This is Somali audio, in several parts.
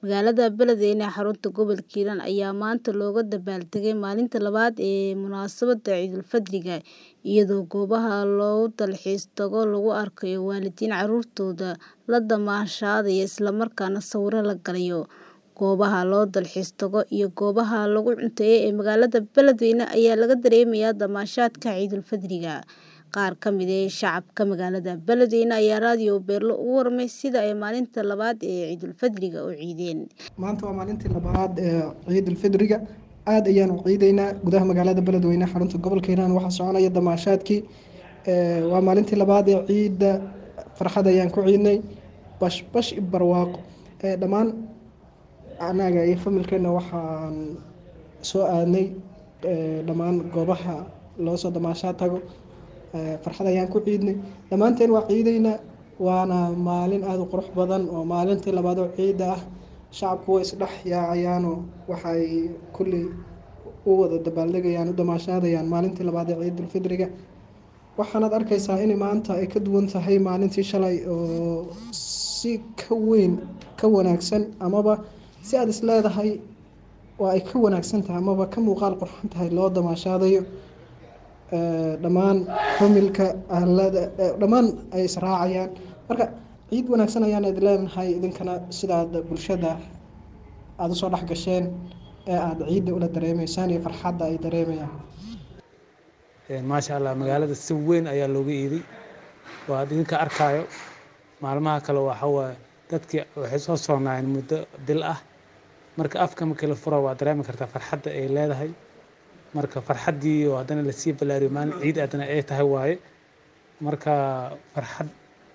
Magaalada Beledweyne ee xarunta gobolka Hiiraan ayaa maanta looga dabaaldegay maalinta labaad ee munaasabadda Ciidulfidriga, iyadoo goobaha loo dalxiis tago lagu arkayo waalidiin carruurtooda la damaashaadaya isla markaana sawirro la galayo. Goobaha loo dalxiis tago iyo goobaha lagu cunteeyo ee magaalada Beledweyne ayaa laga dareemayaa damaashaadka Ciidulfidriga. Qaar ka mid ah shacabka magaalada Beledweyne ayaa Radio Beerlo uga warramay sida ay maalinta labaad ee Ciidulfidriga u ciideen. Maanta waa maalintii labaad ee Ciidulfidriga. Aad ayaan u ciidaynaa gudaha magaalada Beledweyne xarunta gobolka Hiiraan waxaa soconaya damaashaadkii. Waa maalintii labaad ee ciidda farxad ayaan ku ciidnay bash bash iyo barwaaqo. Dhammaan anaga iyo familkeena waxaan soo aadnay dhammaan goobaha loo soo damaashaad tago. Farxad ayaan ku ciidnay. Dhammaanteen waa ciidaynaa waana maalin aad u qurux badan oo maalintii labaad oo ciidda ah. Shacabku way isdhex yaacayaan oo waxay kulli u wada dabaaldegayaan u damaashaadayaan maalintii labaad ee Ciidulfidriga. Waxaanaad arkaysaa in maanta ay ka duwan tahay maalintii shalay oo si ka weyn ka wanaagsan amaba si aad is leedahay waa ay ka wanaagsan tahay amaba ka muuqaal qurxan tahay loo damaashaadayo. Dhammaan familka ahlada dhammaan ay israacayaan. Marka ciid wanaagsan ayaan idin leenahay idinkana sidaad bulshada aad u soo dhex gasheen ee aad ciidda ula dareemeysaan iyo farxadda ay dareemayaan. Maasha Allah magaalada si weyn ayaa looga iiday. Waa idinka arkaayo maalmaha kale waxa waaye dadkii waxay soo soonaayeen muddo bil ah. Marka afka markii la furo waa dareemi kartaa farxadda ay leedahay. Marka farxaddii oo haddana la sii ballaariyo maalin ciid haddana ay tahay waaye. Marka farxad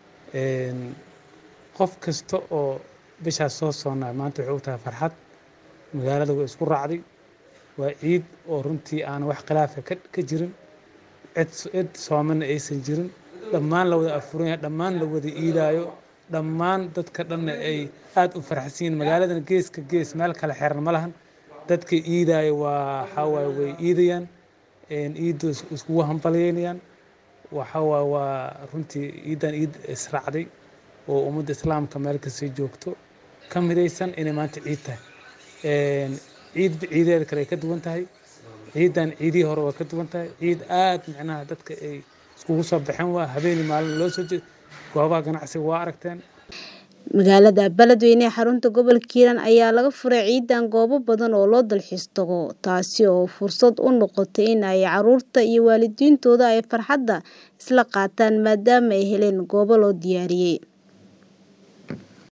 qof kasta oo bishaas soo soonaa maanta waxay u tahay farxad. Magaalada way isku raacday. Waa ciid oo runtii aan wax khilaaf ah ka jirin. Cid cid soomana aysan jirin. Dhammaan la wada afuran yahay dhammaan la wada iidaayo. Dhammaan dadka dhanna ay aad u faraxsan yihiin. Magaaladan geeska gees meel kala xiran ma lahan. Dadka iidaayo waa waxa waaye way iidayaan. Ciiddu iskugu hambalyeynayaan. Waxa waaye waa runtii ciidan ciid israacday oo ummadda Islaamka meel kasta joogto ka midaysan inay maanta ciid tahay. Ciidba ciideeda kale ay ka duwan tahay. Ciidan ciidihii hore waa ka duwan tahay. Ciid aad micnaha dadka ay iskugu soo baxeen waa habeen iyo maalin loo soo jeedo. Goobaha ganacsiga waa aragteen. Magaalada Beledweyne ee xarunta gobolka Hiiraan ayaa laga furay ciidan goobo badan oo loo dalxiis tago, taasi oo fursad u noqotay in ay carruurta iyo waalidiintooda ay farxadda isla qaataan maadaama ay heleen goobo loo diyaariyay.